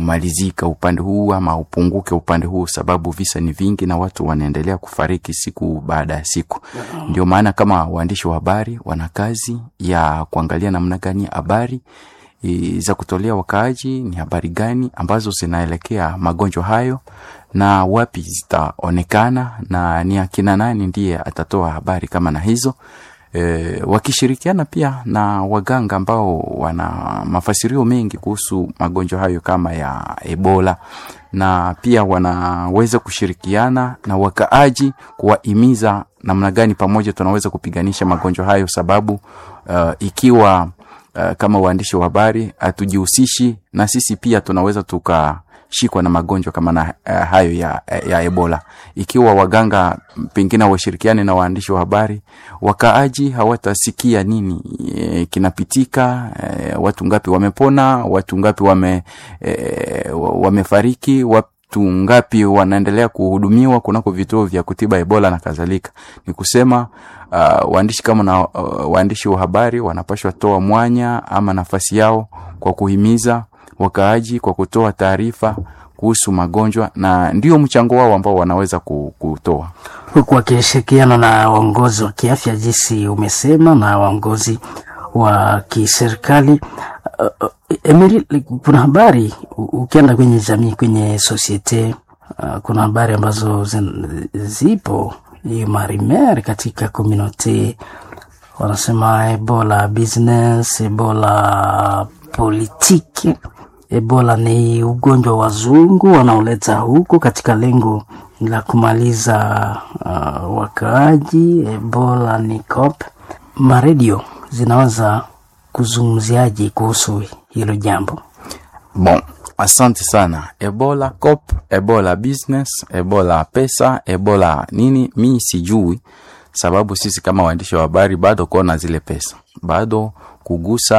kumalizika upande huu ama upunguke upande huu, sababu visa ni vingi na watu wanaendelea kufariki siku baada ya siku. Ndio maana kama waandishi wa habari wana kazi ya kuangalia namna gani habari e, za kutolea wakaaji ni habari gani ambazo zinaelekea magonjwa hayo na wapi zitaonekana na ni akina nani ndiye atatoa habari kama na hizo e, wakishirikiana pia na waganga ambao wana mafasirio mengi kuhusu magonjwa hayo kama ya Ebola na pia wanaweza kushirikiana na wakaaji kuwahimiza namna gani pamoja tunaweza kupiganisha magonjwa hayo, sababu uh, ikiwa uh, kama waandishi wa habari hatujihusishi na sisi pia tunaweza tukashikwa na magonjwa kama na uh, hayo ya, ya Ebola. Ikiwa waganga pengine washirikiane na waandishi wa habari, wakaaji hawatasikia nini e, kinapitika e, watu ngapi wamepona, watu ngapi wame, e, wamefariki, watu ngapi wanaendelea kuhudumiwa kunako vituo vya kutiba Ebola na kadhalika. Ni kusema uh, waandishi kama na uh, waandishi wa habari wanapashwa toa mwanya ama nafasi yao kwa kuhimiza wakaaji kwa kutoa taarifa kuhusu magonjwa na ndio mchango wao ambao wanaweza kutoa huku wakishirikiana na waongozi wa kiafya jinsi umesema na waongozi wa kiserikali. Uh, Emiri, kuna habari ukienda kwenye jamii, kwenye sosiete uh, kuna habari ambazo zin, zipo hiyo marimer katika komunote wanasema Ebola business, Ebola politiki. Ebola ni ugonjwa wa wazungu wanaoleta huku katika lengo la kumaliza uh, wakaaji. Ebola ni cop. Maredio zinaweza kuzungumziaje kuhusu hilo jambo? Bon, asante sana. Ebola cop, Ebola business, Ebola pesa, Ebola nini, mi sijui, sababu sisi kama waandishi wa habari bado kuona zile pesa, bado kugusa